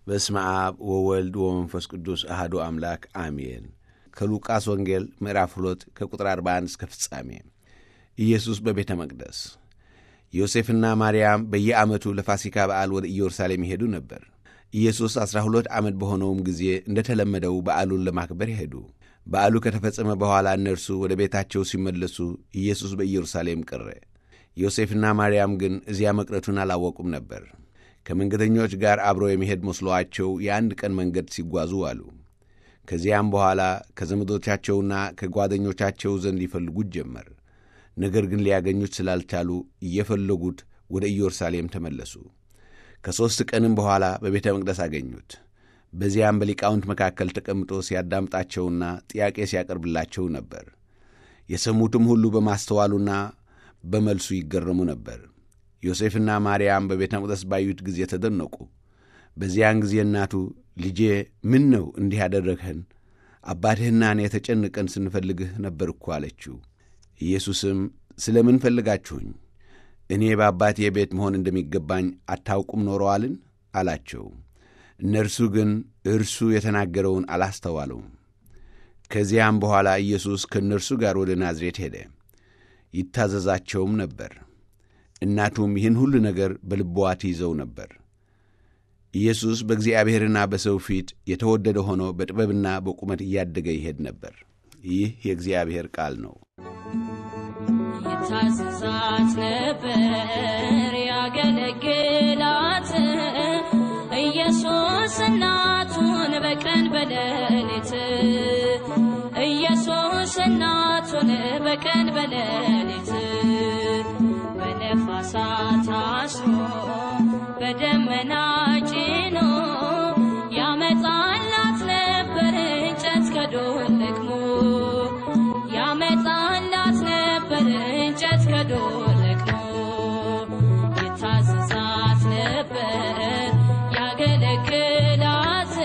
በስመ አብ ወወልድ ወመንፈስ ቅዱስ አህዶ አምላክ አሜን። ከሉቃስ ወንጌል ምዕራፍ 2 ከቁጥር 41 እስከ ፍጻሜ። ኢየሱስ በቤተ መቅደስ። ዮሴፍና ማርያም በየዓመቱ ለፋሲካ በዓል ወደ ኢየሩሳሌም ይሄዱ ነበር። ኢየሱስ ዐሥራ ሁለት ዓመት በሆነውም ጊዜ እንደ ተለመደው በዓሉን ለማክበር ሄዱ። በዓሉ ከተፈጸመ በኋላ እነርሱ ወደ ቤታቸው ሲመለሱ ኢየሱስ በኢየሩሳሌም ቀረ። ዮሴፍና ማርያም ግን እዚያ መቅረቱን አላወቁም ነበር። ከመንገደኞች ጋር አብሮ የሚሄድ መስሎአቸው የአንድ ቀን መንገድ ሲጓዙ አሉ። ከዚያም በኋላ ከዘመዶቻቸውና ከጓደኞቻቸው ዘንድ ይፈልጉት ጀመር። ነገር ግን ሊያገኙት ስላልቻሉ እየፈለጉት ወደ ኢየሩሳሌም ተመለሱ። ከሦስት ቀንም በኋላ በቤተ መቅደስ አገኙት። በዚያም በሊቃውንት መካከል ተቀምጦ ሲያዳምጣቸውና ጥያቄ ሲያቀርብላቸው ነበር። የሰሙትም ሁሉ በማስተዋሉና በመልሱ ይገረሙ ነበር። ዮሴፍና ማርያም በቤተ መቅደስ ባዩት ጊዜ ተደነቁ። በዚያን ጊዜ እናቱ ልጄ ምን ነው እንዲህ ያደረግህን? አባትህና እኔ ተጨንቀን ስንፈልግህ ነበር እኮ አለችው። ኢየሱስም ስለ ምን ፈልጋችሁኝ? እኔ በአባቴ ቤት መሆን እንደሚገባኝ አታውቁም ኖረዋልን? አላቸው። እነርሱ ግን እርሱ የተናገረውን አላስተዋሉም። ከዚያም በኋላ ኢየሱስ ከእነርሱ ጋር ወደ ናዝሬት ሄደ፣ ይታዘዛቸውም ነበር። እናቱም ይህን ሁሉ ነገር በልቧ ትይዘው ነበር። ኢየሱስ በእግዚአብሔርና በሰው ፊት የተወደደ ሆኖ በጥበብና በቁመት እያደገ ይሄድ ነበር። ይህ የእግዚአብሔር ቃል ነው። ይታዘዛት ነበር ያገለግላት ኢየሱስ እናቱን በቀን በሌሊት ኢየሱስ እናቱን በቀን በሌሊት በነፋሳት አስሮ በደመና ጭኖ ያመጣላት ነበር እንጨት ከዶር ለቅሞ ያመጣላት ነበር እንጨት ከዶር ለቅሞ ይታዘዛት ነበር ያገለግላት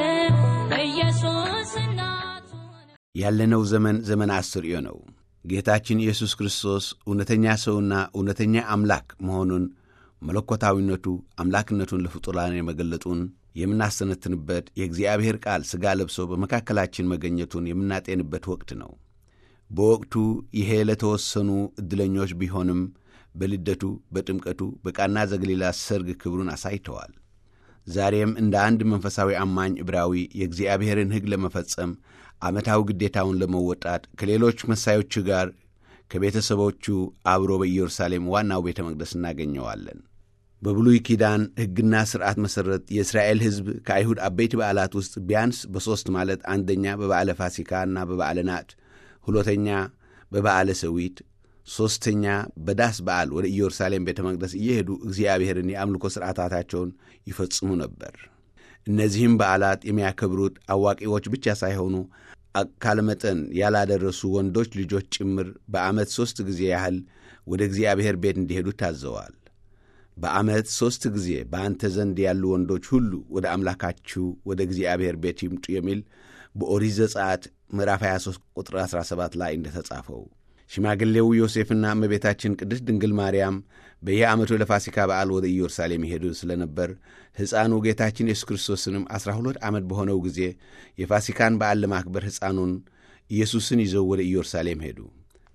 ኢየሱስ እናቱን ያለነው ዘመን ዘመን አስርዮ ነው። ጌታችን ኢየሱስ ክርስቶስ እውነተኛ ሰውና እውነተኛ አምላክ መሆኑን መለኮታዊነቱ አምላክነቱን ለፍጡራን የመገለጡን የምናስተነትንበት የእግዚአብሔር ቃል ሥጋ ለብሶ በመካከላችን መገኘቱን የምናጤንበት ወቅት ነው። በወቅቱ ይሄ ለተወሰኑ ዕድለኞች ቢሆንም በልደቱ፣ በጥምቀቱ፣ በቃና ዘገሊላ ሰርግ ክብሩን አሳይተዋል። ዛሬም እንደ አንድ መንፈሳዊ አማኝ ዕብራዊ የእግዚአብሔርን ሕግ ለመፈጸም ዓመታዊ ግዴታውን ለመወጣት ከሌሎች መሳዮቹ ጋር ከቤተሰቦቹ አብሮ በኢየሩሳሌም ዋናው ቤተ መቅደስ እናገኘዋለን። በብሉይ ኪዳን ሕግና ሥርዓት መሠረት የእስራኤል ሕዝብ ከአይሁድ አበይት በዓላት ውስጥ ቢያንስ በሦስት ማለት አንደኛ በበዓለ ፋሲካና በበዓለ ናት፣ ሁለተኛ በበዓለ ሰዊት፣ ሦስተኛ በዳስ በዓል ወደ ኢየሩሳሌም ቤተ መቅደስ እየሄዱ እግዚአብሔርን የአምልኮ ሥርዓታታቸውን ይፈጽሙ ነበር። እነዚህም በዓላት የሚያከብሩት አዋቂዎች ብቻ ሳይሆኑ አካለ መጠን ያላደረሱ ወንዶች ልጆች ጭምር በዓመት ሦስት ጊዜ ያህል ወደ እግዚአብሔር ቤት እንዲሄዱ ታዘዋል። በዓመት ሦስት ጊዜ በአንተ ዘንድ ያሉ ወንዶች ሁሉ ወደ አምላካችሁ ወደ እግዚአብሔር ቤት ይምጡ የሚል በኦሪት ዘጸአት ምዕራፍ 23 ቁጥር 17 ላይ እንደተጻፈው ሽማግሌው ዮሴፍና እመቤታችን ቅድስት ድንግል ማርያም በየዓመቱ ለፋሲካ በዓል ወደ ኢየሩሳሌም ይሄዱ ስለነበር ሕፃኑ ጌታችን ኢየሱስ ክርስቶስንም ዐሥራ ሁለት ዓመት በሆነው ጊዜ የፋሲካን በዓል ለማክበር ሕፃኑን ኢየሱስን ይዘው ወደ ኢየሩሳሌም ሄዱ።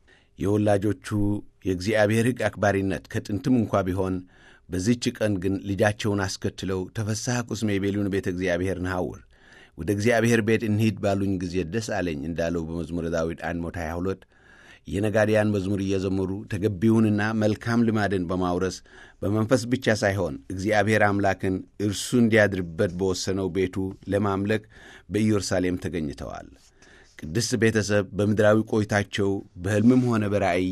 የወላጆቹ የእግዚአብሔር ሕግ አክባሪነት ከጥንትም እንኳ ቢሆን በዚህች ቀን ግን ልጃቸውን አስከትለው ተፈሳሐ ቁስሜ የቤሉን ቤተ እግዚአብሔር ንሐውር ወደ እግዚአብሔር ቤት እንሂድ ባሉኝ ጊዜ ደስ አለኝ እንዳለው በመዝሙረ ዳዊት 122 የነጋዴያን መዝሙር እየዘመሩ ተገቢውንና መልካም ልማድን በማውረስ በመንፈስ ብቻ ሳይሆን እግዚአብሔር አምላክን እርሱ እንዲያድርበት በወሰነው ቤቱ ለማምለክ በኢየሩሳሌም ተገኝተዋል። ቅድስት ቤተሰብ በምድራዊ ቆይታቸው በሕልምም ሆነ በራእይ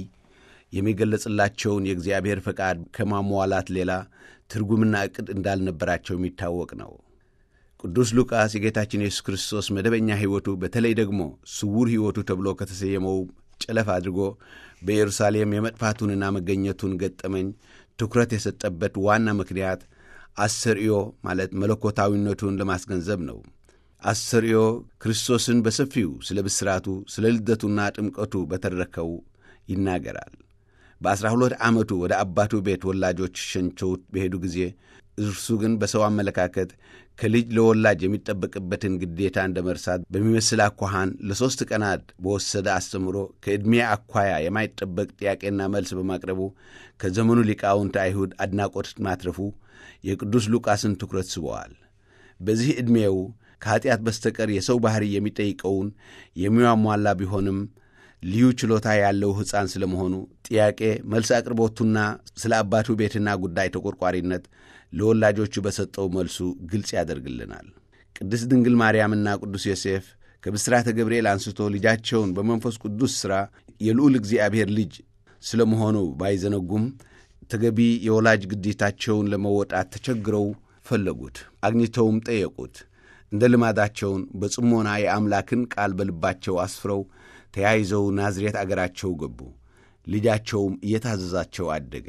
የሚገለጽላቸውን የእግዚአብሔር ፈቃድ ከማሟላት ሌላ ትርጉምና ዕቅድ እንዳልነበራቸው የሚታወቅ ነው። ቅዱስ ሉቃስ የጌታችን የሱስ ክርስቶስ መደበኛ ሕይወቱ በተለይ ደግሞ ስውር ሕይወቱ ተብሎ ከተሰየመው ጨለፍ አድርጎ በኢየሩሳሌም የመጥፋቱንና መገኘቱን ገጠመኝ ትኩረት የሰጠበት ዋና ምክንያት አሰርዮ ማለት መለኮታዊነቱን ለማስገንዘብ ነው። አሰርዮ ክርስቶስን በሰፊው ስለ ብስራቱ፣ ስለ ልደቱና ጥምቀቱ በተረከው ይናገራል። በዐሥራ ሁለት ዓመቱ ወደ አባቱ ቤት ወላጆች ሸኝተውት በሄዱ ጊዜ እርሱ ግን በሰው አመለካከት ከልጅ ለወላጅ የሚጠበቅበትን ግዴታ እንደ መርሳት በሚመስል አኳኋን ለሦስት ቀናት በወሰደ አስተምሮ ከዕድሜ አኳያ የማይጠበቅ ጥያቄና መልስ በማቅረቡ ከዘመኑ ሊቃውንት አይሁድ አድናቆት ማትረፉ የቅዱስ ሉቃስን ትኩረት ስበዋል። በዚህ ዕድሜው ከኀጢአት በስተቀር የሰው ባሕሪ የሚጠይቀውን የሚያሟላ ቢሆንም ልዩ ችሎታ ያለው ሕፃን ስለ መሆኑ ጥያቄ መልስ አቅርቦቱና ስለ አባቱ ቤትና ጉዳይ ተቆርቋሪነት ለወላጆቹ በሰጠው መልሱ ግልጽ ያደርግልናል። ቅድስት ድንግል ማርያምና ቅዱስ ዮሴፍ ከብስራተ ገብርኤል አንስቶ ልጃቸውን በመንፈስ ቅዱስ ሥራ የልዑል እግዚአብሔር ልጅ ስለ መሆኑ ባይዘነጉም ተገቢ የወላጅ ግዴታቸውን ለመወጣት ተቸግረው ፈለጉት፣ አግኝተውም ጠየቁት። እንደ ልማዳቸውን በጽሞና የአምላክን ቃል በልባቸው አስፍረው ተያይዘው ናዝሬት አገራቸው ገቡ። ልጃቸውም እየታዘዛቸው አደገ።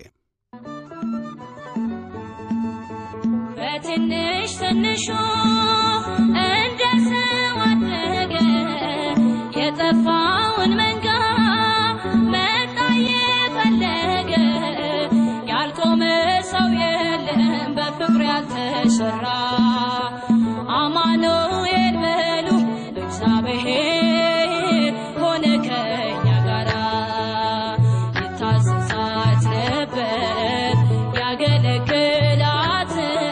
በትንሽ ትንሹ እንደ ሰው አደገ። የጠፋውን መንጋ መጣ የፈለገ። ያልቆመ ሰው የለም በፍቅር ያልተሰራ። አማኑኤል በሉ እግዚአብሔር ሆነ ከኛ ጋራ። ይታዘዛት ነበር ያገለግላት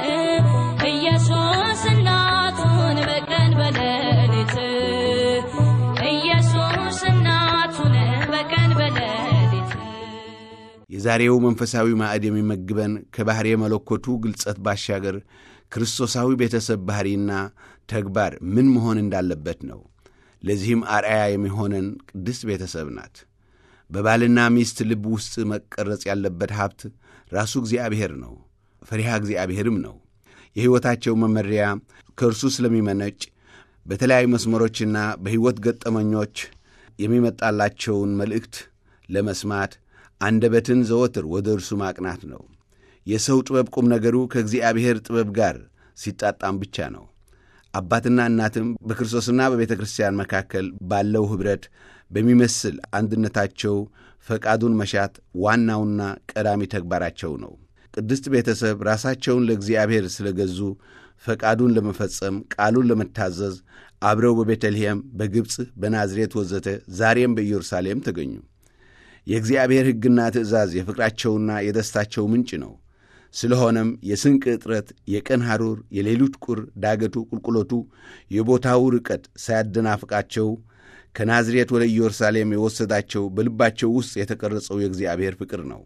ኢየሱስ እናቱን በቀን በሌሊት ኢየሱስ እናቱን በቀን በሌሊት የዛሬው መንፈሳዊ ማዕድ የሚመግበን ከባሕርየ መለኮቱ ግልጸት ባሻገር ክርስቶሳዊ ቤተሰብ ባሕሪና ተግባር ምን መሆን እንዳለበት ነው። ለዚህም አርአያ የሚሆነን ቅድስት ቤተሰብ ናት። በባልና ሚስት ልብ ውስጥ መቀረጽ ያለበት ሀብት ራሱ እግዚአብሔር ነው፣ ፈሪሃ እግዚአብሔርም ነው። የሕይወታቸው መመሪያ ከእርሱ ስለሚመነጭ በተለያዩ መስመሮችና በሕይወት ገጠመኞች የሚመጣላቸውን መልእክት ለመስማት አንደበትን ዘወትር ወደ እርሱ ማቅናት ነው። የሰው ጥበብ ቁም ነገሩ ከእግዚአብሔር ጥበብ ጋር ሲጣጣም ብቻ ነው። አባትና እናትም በክርስቶስና በቤተ ክርስቲያን መካከል ባለው ኅብረት በሚመስል አንድነታቸው ፈቃዱን መሻት ዋናውና ቀዳሚ ተግባራቸው ነው። ቅድስት ቤተሰብ ራሳቸውን ለእግዚአብሔር ስለ ገዙ ፈቃዱን ለመፈጸም ቃሉን ለመታዘዝ አብረው በቤተልሔም፣ በግብፅ፣ በናዝሬት ወዘተ ዛሬም በኢየሩሳሌም ተገኙ። የእግዚአብሔር ሕግና ትእዛዝ የፍቅራቸውና የደስታቸው ምንጭ ነው። ስለሆነም የስንቅ እጥረት፣ የቀን ሐሩር፣ የሌሊት ቁር፣ ዳገቱ፣ ቁልቁሎቱ፣ የቦታው ርቀት ሳያደናፍቃቸው ከናዝሬት ወደ ኢየሩሳሌም የወሰዳቸው በልባቸው ውስጥ የተቀረጸው የእግዚአብሔር ፍቅር ነው።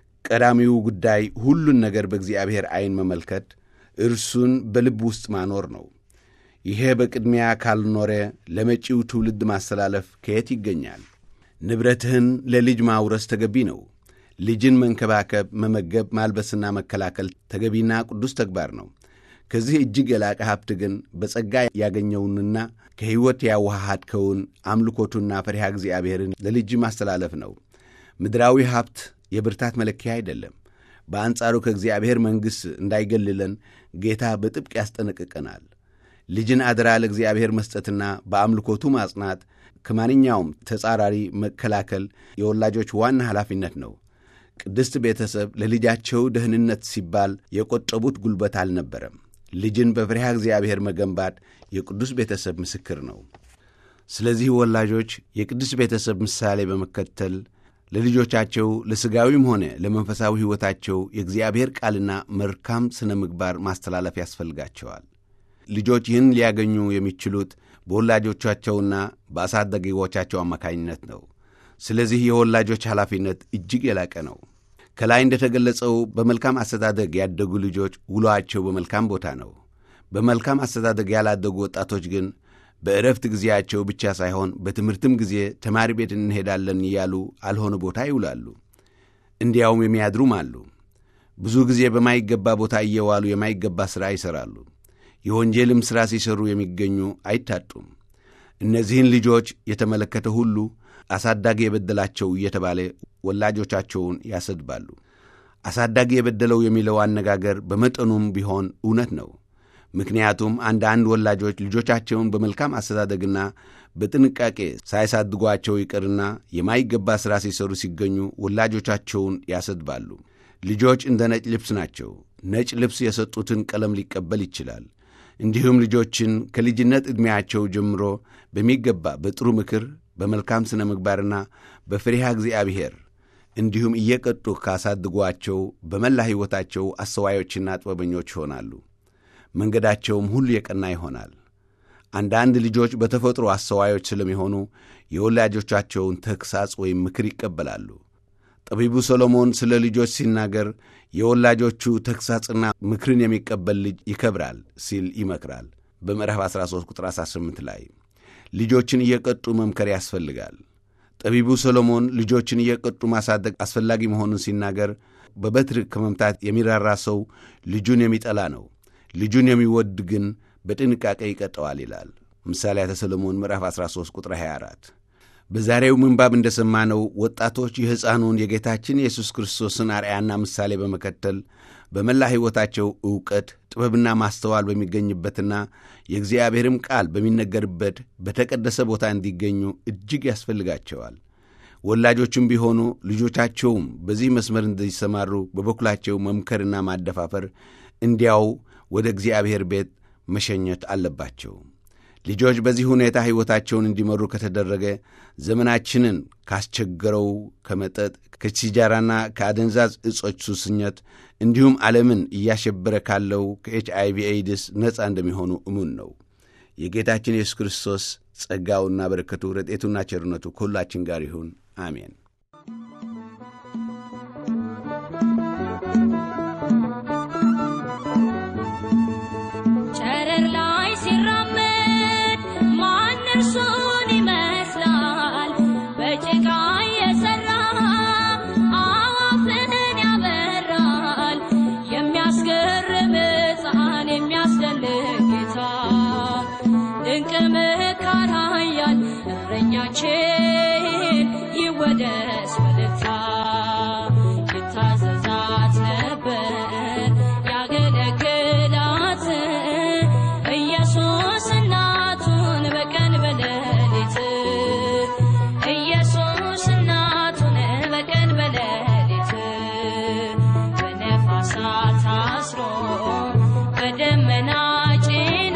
ቀዳሚው ጉዳይ ሁሉን ነገር በእግዚአብሔር ዐይን መመልከት፣ እርሱን በልብ ውስጥ ማኖር ነው። ይሄ በቅድሚያ ካልኖረ ለመጪው ትውልድ ማስተላለፍ ከየት ይገኛል? ንብረትህን ለልጅ ማውረስ ተገቢ ነው። ልጅን መንከባከብ፣ መመገብ፣ ማልበስና መከላከል ተገቢና ቅዱስ ተግባር ነው። ከዚህ እጅግ የላቀ ሀብት ግን በጸጋ ያገኘውንና ከሕይወት ያዋሃድከውን አምልኮቱና ፈሪሃ እግዚአብሔርን ለልጅ ማስተላለፍ ነው። ምድራዊ ሀብት የብርታት መለኪያ አይደለም። በአንጻሩ ከእግዚአብሔር መንግሥት እንዳይገልለን ጌታ በጥብቅ ያስጠነቅቀናል። ልጅን አደራ ለእግዚአብሔር መስጠትና በአምልኮቱ ማጽናት ከማንኛውም ተጻራሪ መከላከል የወላጆች ዋና ኃላፊነት ነው። ቅድስት ቤተሰብ ለልጃቸው ደህንነት ሲባል የቆጠቡት ጉልበት አልነበረም። ልጅን በፍሪሃ እግዚአብሔር መገንባት የቅዱስ ቤተሰብ ምስክር ነው። ስለዚህ ወላጆች የቅዱስ ቤተሰብ ምሳሌ በመከተል ለልጆቻቸው ለሥጋዊም ሆነ ለመንፈሳዊ ሕይወታቸው የእግዚአብሔር ቃልና መልካም ሥነ ምግባር ማስተላለፍ ያስፈልጋቸዋል። ልጆች ይህን ሊያገኙ የሚችሉት በወላጆቻቸውና በአሳዳጊዎቻቸው አማካኝነት ነው። ስለዚህ የወላጆች ኃላፊነት እጅግ የላቀ ነው። ከላይ እንደተገለጸው በመልካም አስተዳደግ ያደጉ ልጆች ውሎአቸው በመልካም ቦታ ነው። በመልካም አስተዳደግ ያላደጉ ወጣቶች ግን በዕረፍት ጊዜያቸው ብቻ ሳይሆን በትምህርትም ጊዜ ተማሪ ቤት እንሄዳለን እያሉ አልሆነ ቦታ ይውላሉ። እንዲያውም የሚያድሩም አሉ። ብዙ ጊዜ በማይገባ ቦታ እየዋሉ የማይገባ ሥራ ይሠራሉ። የወንጀልም ሥራ ሲሠሩ የሚገኙ አይታጡም። እነዚህን ልጆች የተመለከተ ሁሉ አሳዳጊ የበደላቸው እየተባለ ወላጆቻቸውን ያሰድባሉ። አሳዳጊ የበደለው የሚለው አነጋገር በመጠኑም ቢሆን እውነት ነው። ምክንያቱም አንዳንድ ወላጆች ልጆቻቸውን በመልካም አስተዳደግና በጥንቃቄ ሳያሳድጓቸው ይቅርና የማይገባ ሥራ ሲሠሩ ሲገኙ ወላጆቻቸውን ያሰድባሉ። ልጆች እንደ ነጭ ልብስ ናቸው። ነጭ ልብስ የሰጡትን ቀለም ሊቀበል ይችላል። እንዲሁም ልጆችን ከልጅነት ዕድሜያቸው ጀምሮ በሚገባ በጥሩ ምክር፣ በመልካም ሥነ ምግባርና በፍሪሃ እግዚአብሔር እንዲሁም እየቀጡ ካሳድጓቸው በመላ ሕይወታቸው አስተዋዮችና ጥበበኞች ይሆናሉ። መንገዳቸውም ሁሉ የቀና ይሆናል። አንዳንድ ልጆች በተፈጥሮ አስተዋዮች ስለሚሆኑ የወላጆቻቸውን ተግሣጽ ወይም ምክር ይቀበላሉ። ጠቢቡ ሰሎሞን ስለ ልጆች ሲናገር የወላጆቹ ተግሣጽና ምክርን የሚቀበል ልጅ ይከብራል ሲል ይመክራል። በምዕራፍ 13 ቁጥር 18 ላይ ልጆችን እየቀጡ መምከር ያስፈልጋል። ጠቢቡ ሰሎሞን ልጆችን እየቀጡ ማሳደግ አስፈላጊ መሆኑን ሲናገር በበትር ከመምታት የሚራራ ሰው ልጁን የሚጠላ ነው፣ ልጁን የሚወድ ግን በጥንቃቄ ይቀጠዋል ይላል። ምሳሌያተ ሰሎሞን ምዕራፍ 13 ቁጥር 24። በዛሬው ምንባብ እንደሰማነው ወጣቶች የሕፃኑን የጌታችን የኢየሱስ ክርስቶስን አርአያና ምሳሌ በመከተል በመላ ሕይወታቸው ዕውቀት፣ ጥበብና ማስተዋል በሚገኝበትና የእግዚአብሔርም ቃል በሚነገርበት በተቀደሰ ቦታ እንዲገኙ እጅግ ያስፈልጋቸዋል። ወላጆችም ቢሆኑ ልጆቻቸውም በዚህ መስመር እንዲሰማሩ በበኩላቸው መምከርና ማደፋፈር እንዲያው ወደ እግዚአብሔር ቤት መሸኘት አለባቸው። ልጆች በዚህ ሁኔታ ሕይወታቸውን እንዲመሩ ከተደረገ ዘመናችንን ካስቸገረው ከመጠጥ ከሲጃራና ከአደንዛዝ እጾች ሱስኘት እንዲሁም ዓለምን እያሸበረ ካለው ከኤች አይቪ ኤድስ ነፃ እንደሚሆኑ እሙን ነው። የጌታችን ኢየሱስ ክርስቶስ ጸጋውና በረከቱ ረጤቱና ቸርነቱ ከሁላችን ጋር ይሁን። አሜን። ጨረር ላይ ሲራመድ ማን እርሱን ይመስላል? በጭቃ የሠራ አዋፍን ያበራል። የሚያስገርም ሕፃን የሚያስደንቅ ጌታ ድንቅ መካር ኃያል እረኛችን ይወደስ በደስታ ይታዘዛት ነበር ያገለግላት ኢየሱስ እናቱን በቀን በሌሊት ኢየሱስ እናቱን በቀን በሌሊት በነፋሳት አስሮ በደመና ጭኖ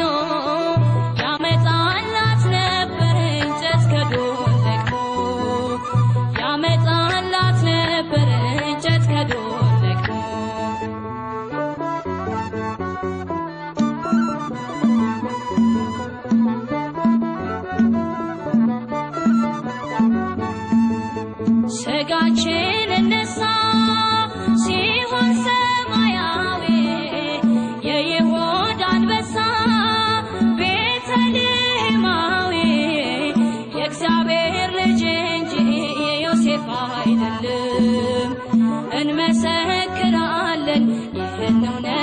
ያመጣላት ነበር እንጨት ከዱር ለቅሞ ያመጣላት ነበር እንጨት ከዱር ለቅሞ ስጋችን እነሳ ሲሆን ሰማያዊ የይሁዳ አንበሳ ቤተልሔማዊ የእግዚአብሔር ልጅ እንጂ የዮሴፍ አይደለም። እንመሰክራለን ይህን እውነት